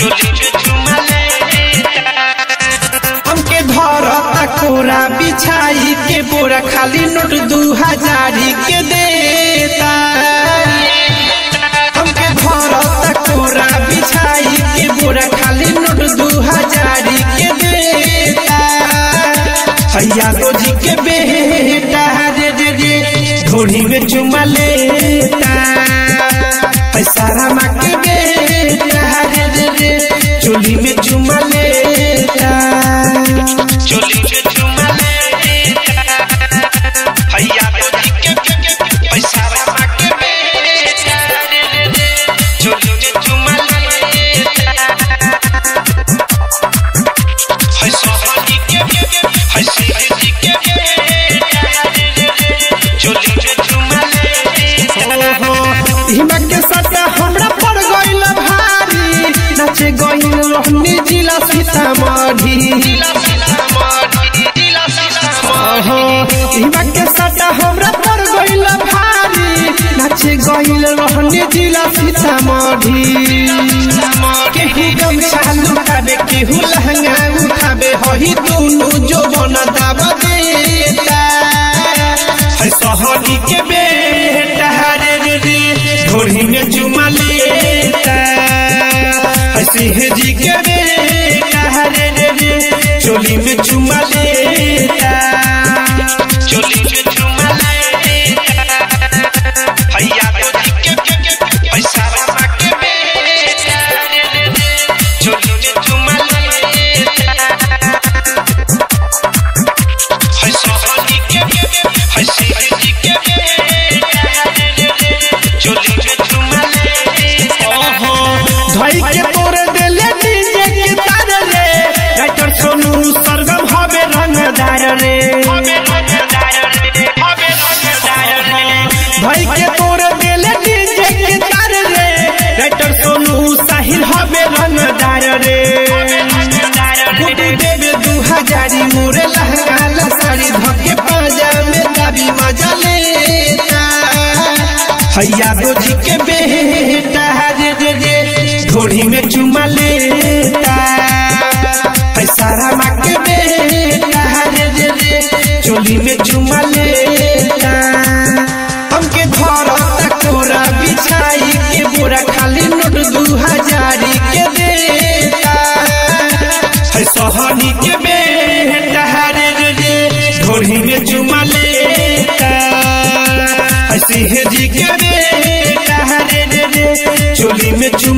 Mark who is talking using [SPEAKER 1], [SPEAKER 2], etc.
[SPEAKER 1] चोली में चुमा लेता
[SPEAKER 2] हमके धरता कोरा बिछाई के बोरा खाली नोट दू हजारी के देता हमके धरता कोरा बिछाई के बोरा खाली नोट दू हजारी के देता हैया रोजी के बेटा रे रे रे धोनी में चुमा लेता है सारा माँ के बेटा रे रे रे चोली में चुमा लेता
[SPEAKER 1] चोली में चुमा लेता हैया रोजी के पैसा रखा के बेटा रे रे रे चोली में चुमा लेता है सोहनी के है सीधी के बेटा रे रे रे चोली में चुमा लेता
[SPEAKER 2] ओहो, हिमा के सट्टा हमरा पड़ गइल भारी नाचे गइल रहनी जिला सीतामढ़ी ओहो, हिमा के सट्टा हमरा पड़ गइल भारी नाचे गइल रहनी जिला सीतामढ़ी केहू गमछा लुटाबे केहू लहंगा उठाबे हही दुनु जो बन दाब देता है सहनी के बेटा रे रे रे ढोरी में चुमा लेता है सिंह जी के बेटा रे रे रे चोली में चुमा लेता
[SPEAKER 1] चोली में चुमा लेता हैया रोजी के पैसा रखा के बेटा रे रे रे चोली में चुमा लेता है सोहनी के है सीधी के बेटा रे रे रे चोली में चुमा लेता
[SPEAKER 2] ओहो धई के तोर देले डीजे के तार रे राइटर सोनू सरगम हवे रंगदार रे भाई के तोर देले डीजे के तार रे राइटर सोनू साहिल हवे रंगदार रे गुडू देवे दू हजारी मोरे लहंगा लसारी धके पाजा में दाबी मजा लेता हैया दोजी के बेटा रे रे रे घोड़ी में चुमा लेता है सारा माँ के बेटा रे रे रे चोली में चुमा लेता हमके धरता कोरा बिछाई के बोरा खाली नोट दू हजारी के देता है सहनी के बेटा रे रे रे घोड़ी में चुमा लेता है सिंह जी के बेटा रे रे रे चोली में चुमा